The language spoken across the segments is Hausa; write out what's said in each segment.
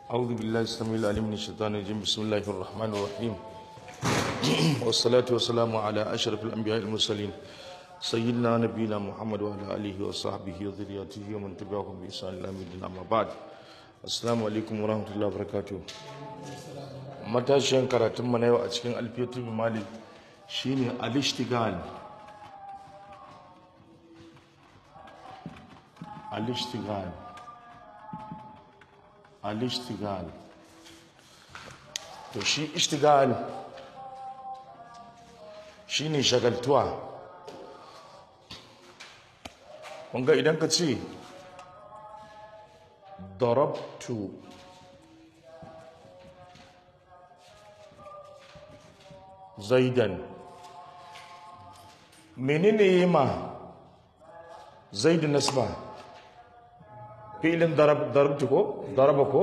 أعوذ بالله السميع العليم من الشيطان الرجيم بسم الله الرحمن الرحيم والصلاة والسلام على أشرف الأنبياء المرسلين سيدنا نبينا محمد وعلى آله وصحبه وذريته ومن تبعهم بإحسان إلى يوم الدين أما بعد السلام عليكم ورحمة الله وبركاته matashiyan karatun mu na yau a cikin alfiyatul malik shine al-ishtigal al-ishtigal al-ishtigal to shi ishtigal shine shagaltuwa kunga idan ka ce darabtu zaidan menene yi ma zaidu nasba filin darabtu ko daraba ko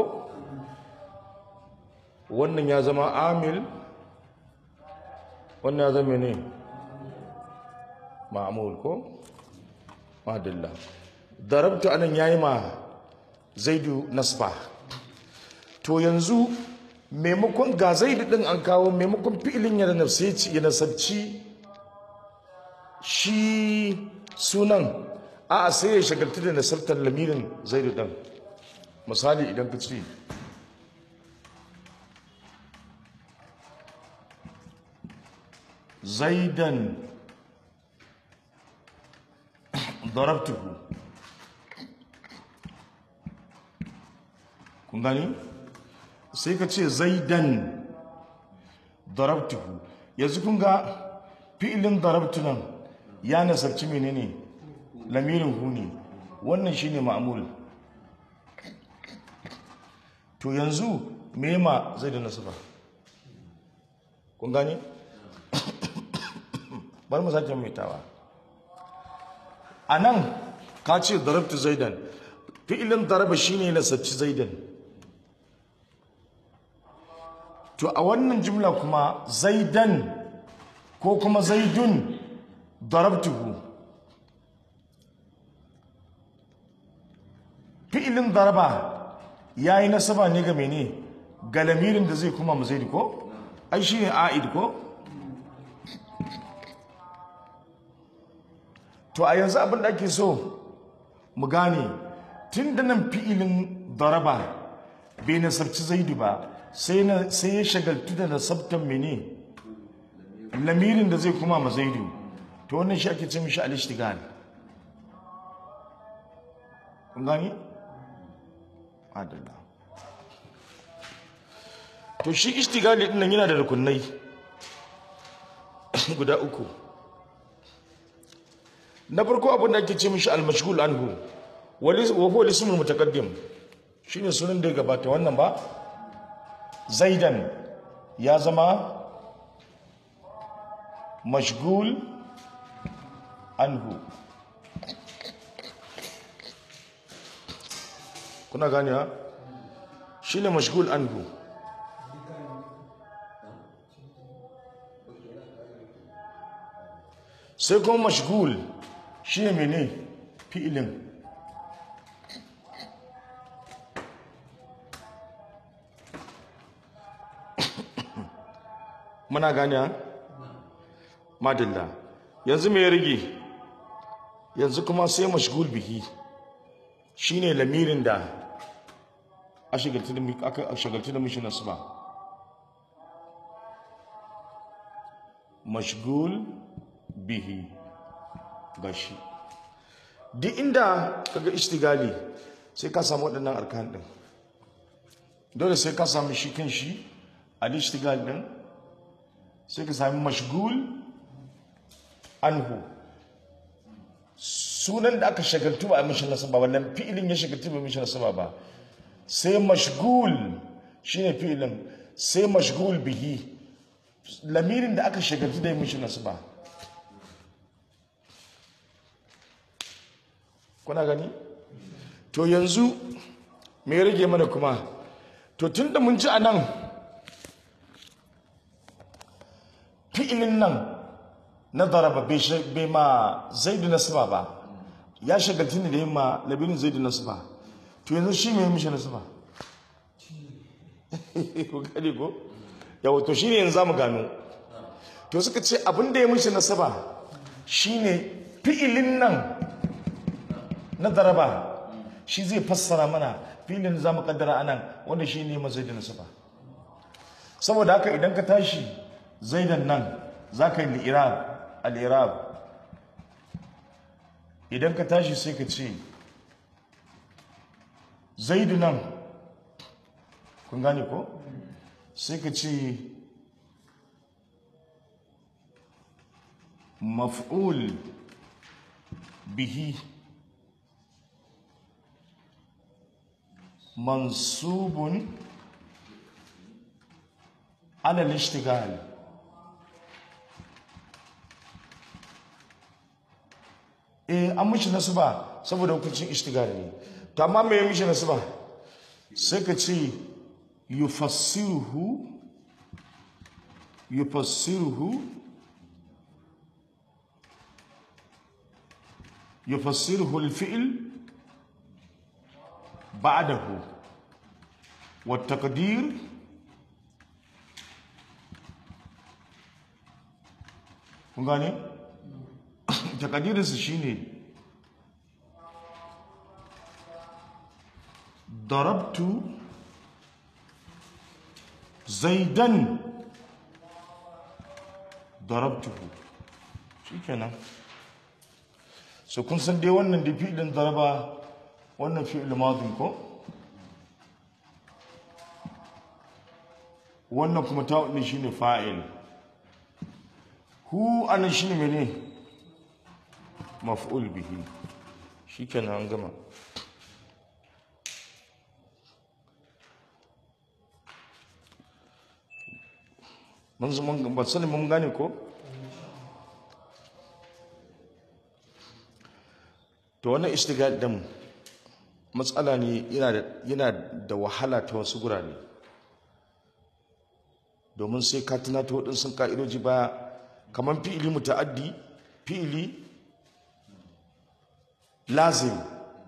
wannan ya zama amil wannan ya zama ne ma'amul ko madalla darabtu anan yayi ma zaidu nasba to yanzu maimakon ga zaidu din an kawo maimakon fi'ilin ya nafseci ya nasabci shi sunan a sai ya shagaltu da nasabtar lamirin zaidu din misali idan ka ce zaidan darabtuhu kun gani sai ka ce zaidan darabtuhu yanzu kun ga fi'ilin darabtu nan ya nasarci menene lamirin hu ne wannan shine ma'mul to yanzu me ma zai da nasaba kun gani bar mu sake maitawa a nan ka ce darabtu zaidan fi'ilin daraba shine nasarci zaidan to a wannan jumla kuma zaidan ko kuma zaidun darabtuhu fi'ilin daraba ya yi nasaba ne ga mene ga lamirin da zai kuma mu zaidi ko ai shi ne a'id ko to a yanzu abin da ake so mu gane tun da nan fi'ilin daraba bai nasarci zaidu ba sai ya shagaltu da nasabtan mene lamirin da zai kuma ma zaidu to wannan shi ake ce mishi al-ishtigal kun gani adalla to shi ishtigali din nan yana da rukunai guda uku na farko abin da ake ce mishi al-mashghul anhu wa huwa al-ismul mutaqaddim shine sunan da ya gabata wannan ba zaidan ya zama mashgul anhu kuna gani ha shi ne mashgul anhu sai kuma mashgul shi ne mene fi'ilin muna gane madalla yanzu mai rage yanzu kuma sai mashgul bihi shine lamirin da a shagaltu da mishi nasu ba mashgul bihi gashi duk inda kaga ishtigali sai ka samu waɗannan arkan ɗin dole sai ka samu shi kan shi al-ishtigal ɗin sai ka sami mashgul anhu sunan da aka shagaltu ba a mishi nasaba wannan fi'ilin ya shagaltu ba mishi nasaba ba sai mashgul shine fi'ilin sai mashgul bihi lamirin da aka shagaltu da mishi nasaba kuna gani to yanzu me rage mana kuma to tunda mun ji a nan fi'ilin nan na daraba bai ma zaidu nasaba ba ya shagaltu ne da yin ma labirin zaidu nasaba to yanzu shi mai mishi nasaba ko gani ko yawa to shine yanzu zamu gano to suka ce abin da ya mishi nasaba shine fi'ilin nan na daraba shi zai fassara mana filin za mu kaddara anan wanda shi ne mazai da nasaba saboda haka idan ka tashi zaidan nan za ka yi li'irab al'irab idan ka tashi sai ka ce zaidu nan kun gane ko sai ka ce maf'ul bihi mansubun ala al-ishtighal eh an mishi nasaba saboda hukuncin ishtighal ne to amma me ya mishi nasaba sai ka ce yufassiruhu yufassiruhu yufassiruhu al-fi'l بعده والتقدير kun gane takadirinsu shine darabtu zaidan darabtuhu shikenan so kun san dai wannan da fi'ilin daraba wannan fi'il madin ko wannan kuma ta'un din shine fa'il hu anan shine mene maf'ul bihi shikenan an gama mun zama ba sani mun gane ko to wannan istigal din matsala ne yana da wahala ta wasu gurare domin sai ka tunato waɗansu ka'idoji ba kamar fi'ili muta'addi fi'ili lazim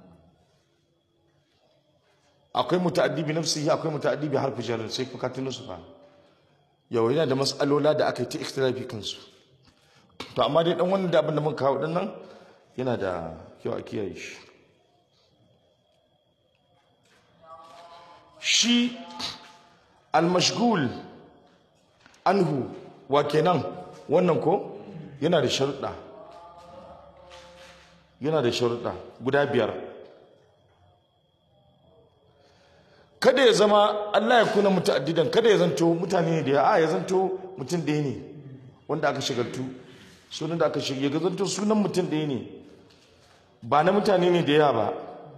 akwai muta'addi bi nafsihi akwai muta'addi bi harfi jar sai ka tuno su fa yau yana da mas'alola da aka yi ta ikhtilafi kansu to amma dai dan wannan da abin da muka kawo dinnan yana da kyau a kiyaye shi shi almashgul anhu wa kenan wannan ko yana da sharuɗa yana da sharuɗa guda biyar kada ya zama Allah ya kuna muta'addidan kada ya zanto mutane da ya a ya zanto mutum ɗaya ne wanda aka shigartu sunan da aka shiga ya zanto sunan mutum ɗaya ne ba na mutane ne da yawa ba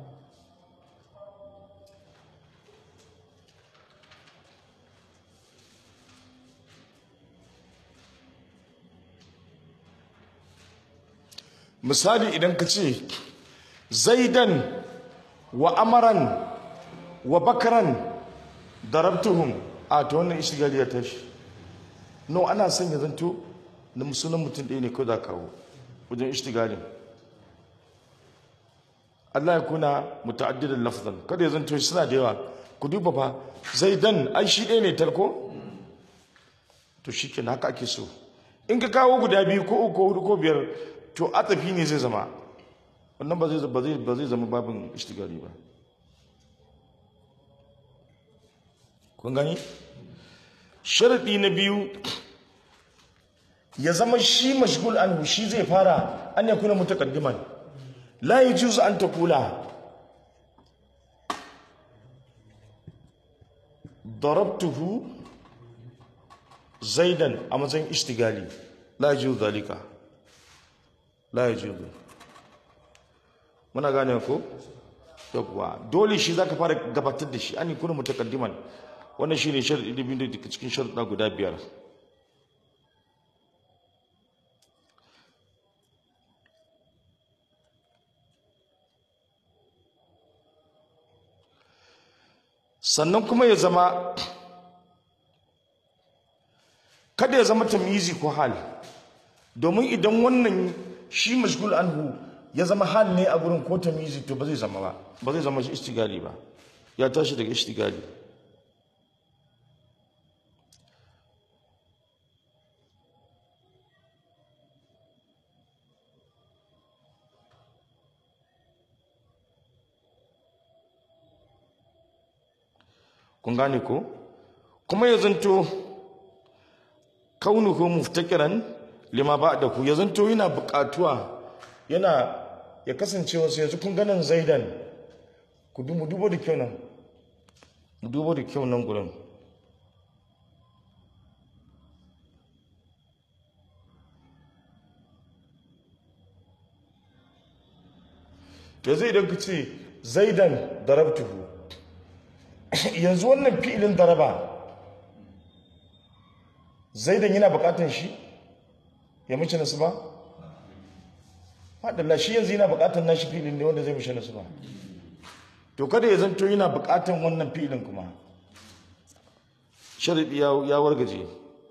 misali idan ka ce zaidan wa amaran wa bakaran darabtuhum a ta wannan ishigali ya tashi no ana son ya zanto na musulun mutum ɗaya ne ko da kawo wajen ishtigalin Allah ya kuna muta'addidan lafzan kada ya zanto suna da yawa ku duba fa zaidan ai shi ɗaya ne talko to shikenan haka ake so in ka kawo guda biyu ko uku ko hudu ko biyar to atafi ne zai zama wannan ba zai ba zai ba zai zama babin ishtigali ba kun gani sharadi na biyu ya zama shi mashgul anhu shi zai fara an ya kuna mutaqaddiman la yajuzu an taqula darabtuhu zaidan a matsayin ishtigali la yajuzu zalika la yajuzu muna gane ko yawwa dole shi zaka fara gabatar da shi an kuna mutaqaddiman wannan shine sharadi da biyu daga cikin sharuɗa guda biyar sannan kuma ya zama kada ya zama tamyizi ko hal domin idan wannan shi mashgul anhu ya zama hal ne a gurin ko tamyizi to ba zai zama ba ba zai zama shi istigali ba ya tashi daga istigali kun gane ko kuma ya zanto kaunuhu muftakiran lima ba'dahu ya zanto yana buƙatuwa yana ya kasance wasu yanzu kun ganin zaidan ku du- mu dubo da kyau nan mu dubo da kyau nan gurin yanzu idan ku ce zaidan darabtuhu yanzu wannan fi'ilin daraba zaidan yana bukatan shi ya mace nasu ba haɗalla shi yanzu yana bukatan nashi fi'ilin ne wanda zai mace nasu ba to kada ya zanto yana bukatan wannan fi'ilin kuma sharaɗi ya- ya wargaje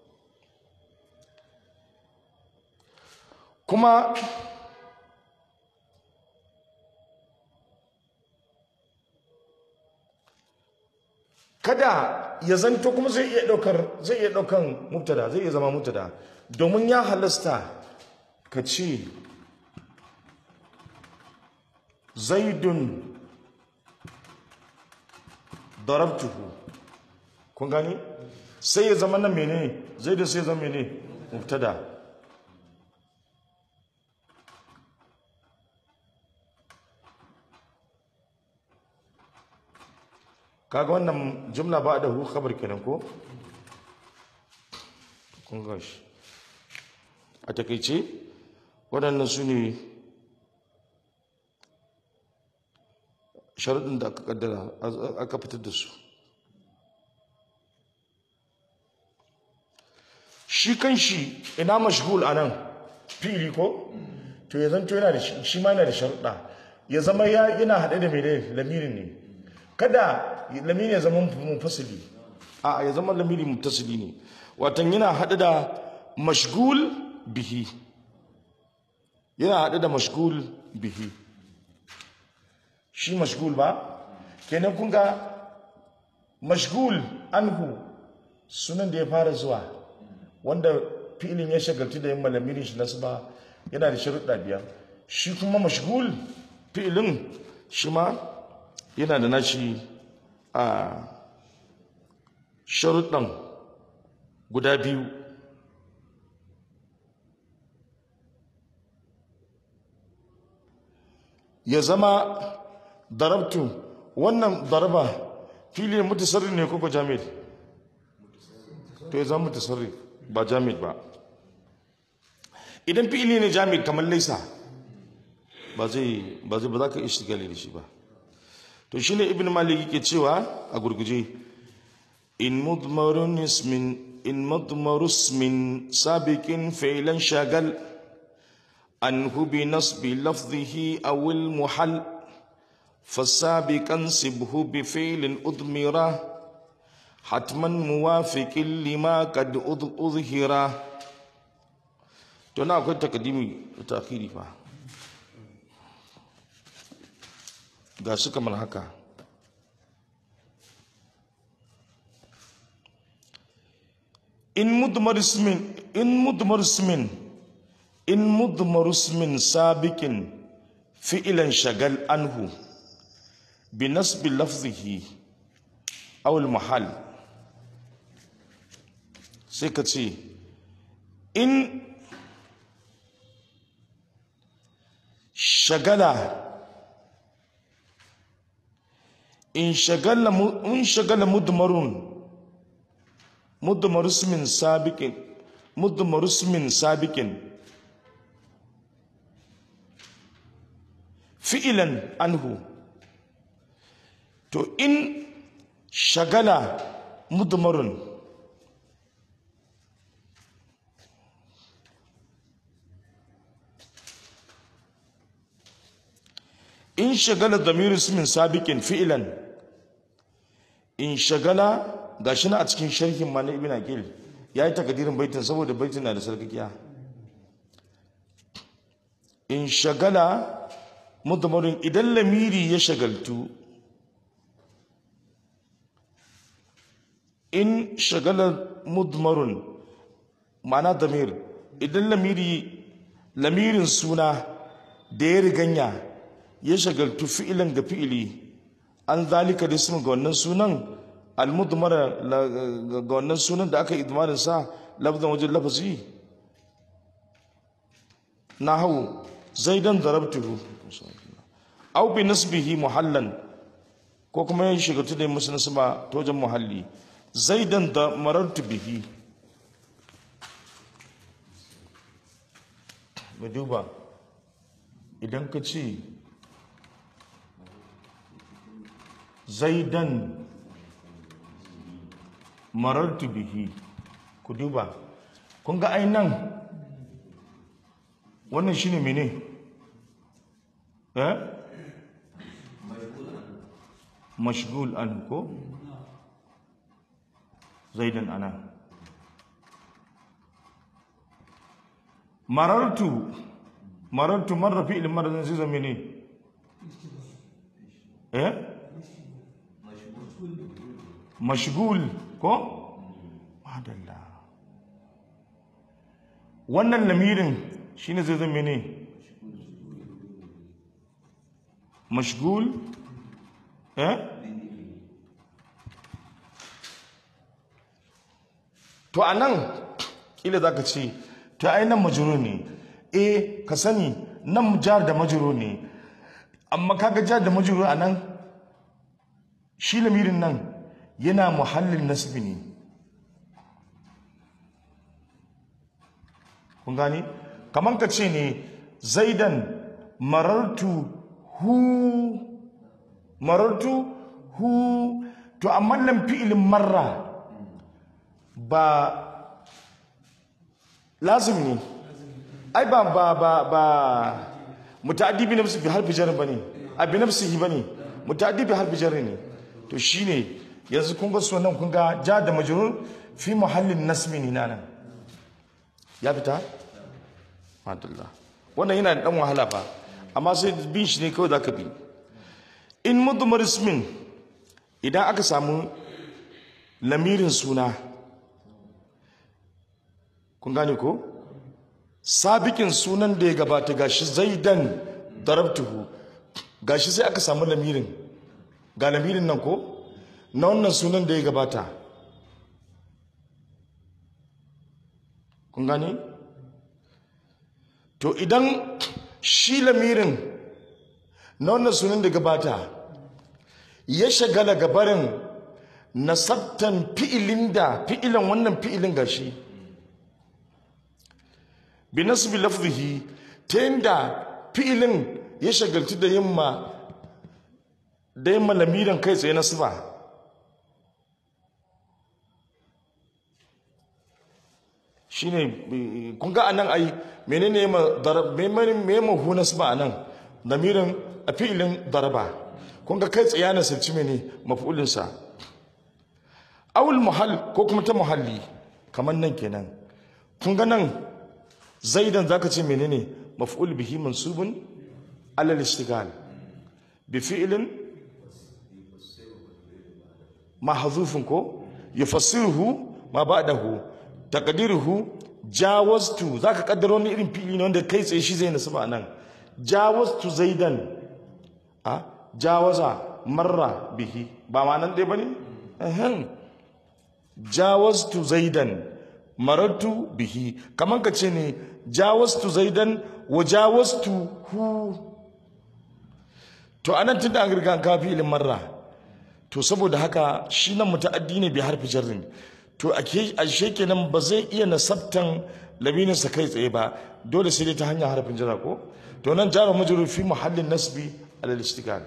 kuma kada ya zanto kuma zai iya daukar zai iya daukan mubtada zai iya zama mubtada domin ya halasta ka ce zaidun darabtuhu kun gani sai ya zama nan menene zaidun sai ya zama menene mubtada kaga wannan jumla ba da hu khabar kenan ko kun ga shi a takaice waɗannan su ne sharuɗin da aka kaddara aka fitar da su shi kan shi ina mashgul a nan fili ko to ya zanto yana da shi shi ma yana da sharuɗa ya zama ya yana haɗe da mai lamirin ne kada lamiri ya zama munfasili a ya zama lamiri muttasili ne watan yana haɗe da mashgul bihi yana haɗe da mashgul bihi shi mashgul ba kenan kun ga mashgul anhu sunan da ya fara zuwa wanda filin ya shagaltu da yin malamirin shi nasu ba yana da sharuɗa biyar shi kuma mashgul filin shi ma yana da nashi a sharuɗan guda biyu ya zama darabtu wannan daraba fili ne mutasarri ne koko jamid to ya zama mutasarri ba jamid ba idan fili ne jamid kamar laisa ba zai ba zai ba za ka ishtigali da shi ba to shine ibn malik yake cewa a gurguje in mudmarun ismin in mudmaru ismin sabiqin fi'lan shagal anhu bi nasbi lafdhihi aw al muhall فالسابق انسبه بفعل أضمرا حتما موافق لما قد أظهرا تنا أقول تقديمي وتأخيري فا ga su kamar haka in mudmar ismin in mudmar ismin in mudmar ismin sabiqin fi'lan shagal anhu bi nasbi lafzihi aw al mahal sai ka ce in shagala in shagala in shagala mudmarun mudmar ismin sabiqin mudmar ismin sabiqin fi'lan anhu to in shagala mudmarun in shagala damiru ismin sabiqin fi'lan in shagala gashi na a cikin sharhin ma na ibn aqil yayi takadirin baitin saboda baitin na da sarkakiya in shagala mudmarin idan lamiri ya shagaltu in shagala mudmarun ma'ana damir idan lamiri lamirin suna da ya riganya ya shagaltu fi'ilan ga fi'ili an zalika da ismin ga wannan sunan almudmara ga wannan sunan da aka idmarin sa lafzan wajen lafazi na hau zaidan darabtuhu au bi nasbihi muhallan ko kuma ya shiga da musu nasba ta wajen muhalli zaidan da marartu bihi mu duba idan ka ce zaidan marartu bihi ku duba kun ga ai nan wannan shine mene eh mashgul an ko zaidan ana marartu marartu marra fi'il marra zai zama mene eh mashgul ko madalla wannan lamirin shine zai zama ne mashgul eh to anan kila zaka ce to ai nan majrur ne eh ka sani nan jar da majrur ne amma kaga jar da majrur anan shi lamirin nan yana muhallin nasbi ne kun gani kaman ka ce ne zaidan marartu hu marartu hu to amma nan fi'ilin marra ba lazim ne ai ba ba ba ba muta'addi bi nafsi bi harfi jar bane a bi nafsihi bane muta'addi bi harfi jar ne to shine yanzu kun ga sunan kun ga ja da majrur fi muhallin nasmi ne nan ya fita madalla wannan yana da dan wahala fa amma sai bin shi ne kawai zaka bi in mudmar ismin idan aka samu lamirin suna kun gane ko sabikin sunan da ya gabata gashi zaidan darabtuhu gashi sai aka samu lamirin ga lamirin nan ko na wannan sunan da ya gabata kun gane to idan shi lamirin na wannan sunan da gabata ya shagala gabarin nasabtan fi'ilin da fi'ilan wannan fi'ilin gashi bi nasbi lafzihi ta yadda fi'ilin ya shagaltu da yamma da yamma lamirin kai tsaye nasba shine kun ga anan ai menene ma darab me ma hu nasba anan lamirin a fi'ilin daraba kun ga kai tsaye na sirci mene maf'ulin sa awul muhall ko kuma ta muhalli kamar nan kenan kun ga nan zaidan zaka ce menene maf'ul bihi mansubun ala al-ishtigal bi fi'lin mahdhufun ko yufassiruhu ma ba'dahu taqdiruhu jawaztu zaka kaddaro ni irin fi'li ne wanda kai tsaye shi zai nasu ba nan jawaztu zaidan a jawaza marra bihi ba ma nan dai bane ehem jawaztu zaidan marartu bihi kaman ka ce ne jawastu zaidan wa jawastu hu to anan tun da an riga an kawo filin marra to saboda haka shi nan muta'addi ne bi harfi jarrin to ashe kenan ba zai iya nasabtan labininsa kai tsaye ba dole sai dai ta hanyar harfin jira ko to nan jarar majrur fi muhallin nasbi alal istiqal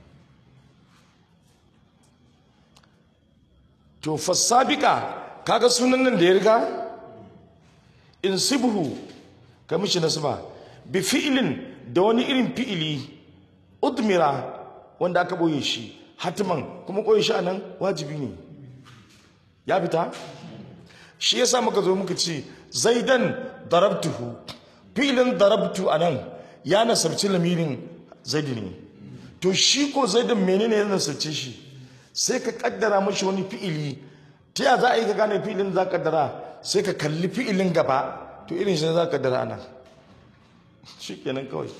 to fasabiqa kaga sunan nan da ya riga insibhu ka mishi nasba bi fi'lin da wani irin fi'ili udmira wanda aka boye shi hatiman kuma koyi shi anan wajibi ne ya fita shi yasa muka zo muka ce zaidan darabtuhu fi'lin darabtu anan ya nasarci lamirin zaidi ne to shi ko zaidan menene ya nasarce shi sai ka kaddara mashi wani fi'ili ta ya za a yi ka gane fi'ilin za ka kaddara sai ka kalli fi'ilin gaba to irin shi za ka kaddara anan shi kenan kawai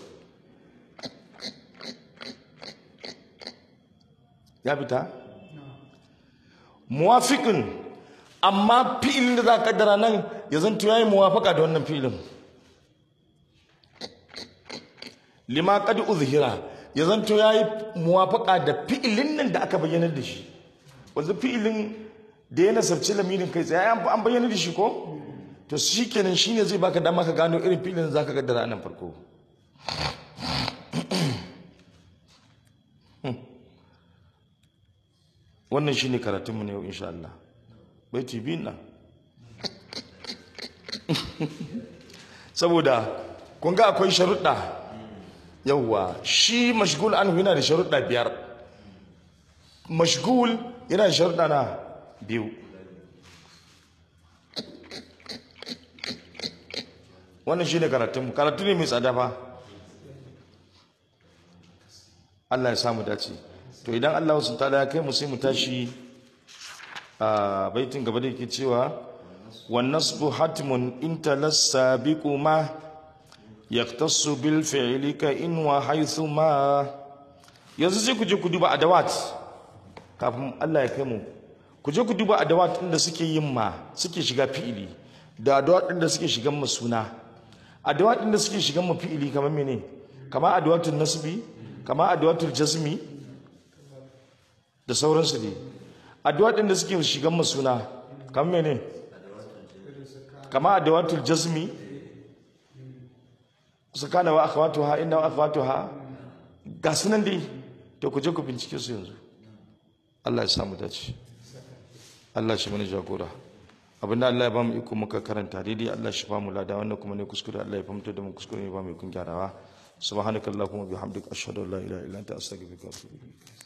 ya fita muwafiqin amma fi'ilin da za ka kaddara nan ya zanto yayi muwafaka da wannan fi'ilin lima qad uzhira ya zanto yayi muwafaka da fi'ilin nan da aka bayyana da shi wanda fi'ilin da ya nasarci lamirin kai tsaye an bayyana da shi ko to shikenan shine zai baka dama ka gano irin fi'ilin da zaka kaddara nan farko wannan shine karatunmu na yau insha Allah baiti biyun nan saboda kun ga akwai sharuɗa yawwa shi mashgul an yana da sharuɗa biyar mashgul yana da sharuɗa na biyu wannan shi ne karatunmu karatu ne mai tsada fa Allah ya samu dace to idan Allah wasu ta ya kai mu sai mu tashi a baitin gaba da yake cewa والنصب حتم إن تلسى بكما يختص بالفعل كإن وحيث ما yanzu sai ku je ku duba adawat kafin Allah ya kai mu ku je ku duba adawat inda suke yin ma suke shiga fi'ili da adawat inda suke shigan ma suna adawat inda suke shigan ma fi'ili kamar mene kamar adawatul nasbi kamar adawatul jazmi da sauransu ne adawat inda suke shigan ma suna kamar mene kama adawatul jazmi sakana wa akhawatuha inna wa akhawatuha ga sunan dai to ku je ku bincike su yanzu Allah ya samu dace Allah shi mana jagora abinda Allah ya bamu iko muka karanta daidai Allah shi bamu lada wannan kuma ne kuskure Allah ya fahimta da mu kuskure ne ba mu kun gyarawa subhanakallahumma bihamdika ashhadu an la ilaha illa anta astaghfiruka wa atubu ilaik